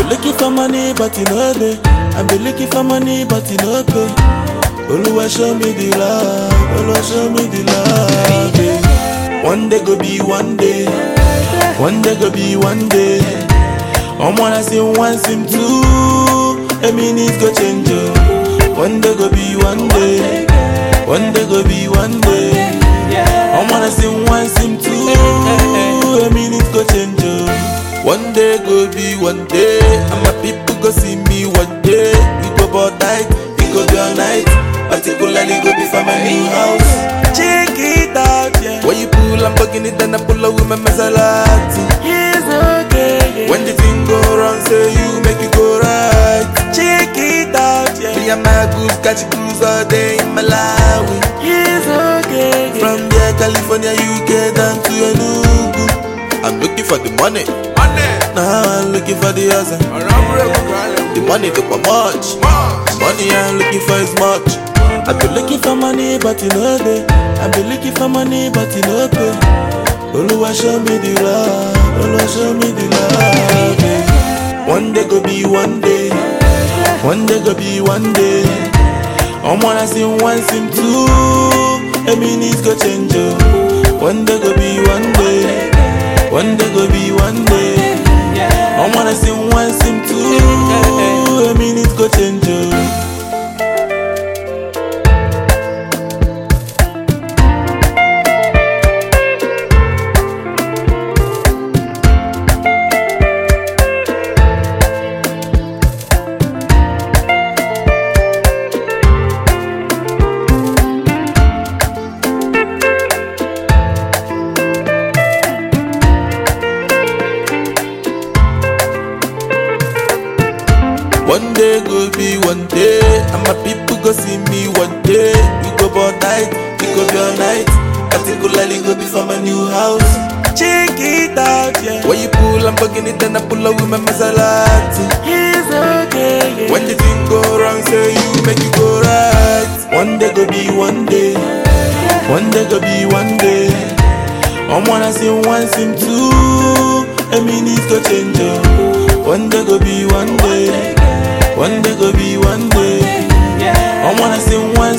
looking for money, but you know they. I be looking for money, but you know pay. Oluwa show me the love, Oluwa show me the love. yeah. One day go be one day, one day go be one day. I'm wanna see one sim two, a minute go change. oh. One day go be one day, one day go be one day. I'm wanna see one sim two, a minute go change. oh. One day go be one day, and my people go see me one day. We go about night, we go be all night. Particularly go be for my new house. Check it out, yeah. When you pull, I'm bugging it, then I pull up with my Maserati. It's okay. When the thing go wrong, say you make it go right. Check it out, yeah. Me and my goose catch cruise all day in Malawi. It's okay. From there, California, UK down to Enugu. I'm looking for the money. Money, Now I'm looking for the other. around The money look for much. Money I'm looking for is much. I be looking for money, but you know they. I be looking for money, but you know pay. Oluwa show me the love. Oluwa show me the love. yeah. One day go be one day. One day go be one day. I'm wanna see one sim two. A minute go change. oh. One day go be one day. One day go be one day. I wanna sing one, sing two. A minute go change. oh. One day go be one day, and my people go see me one day. We go about night, we go be all night. Particularly go be for my new house. Check it out, yeah. When you pull, I'm bugging it, then I pull up with my Maserati. It's okay, yeah. When the thing go wrong, say you make it go right. One day go be one day, one day go be one day. I'm wanna see one sim two, a minute go change. oh. One day go be one day, one day go be one day. I wanna see one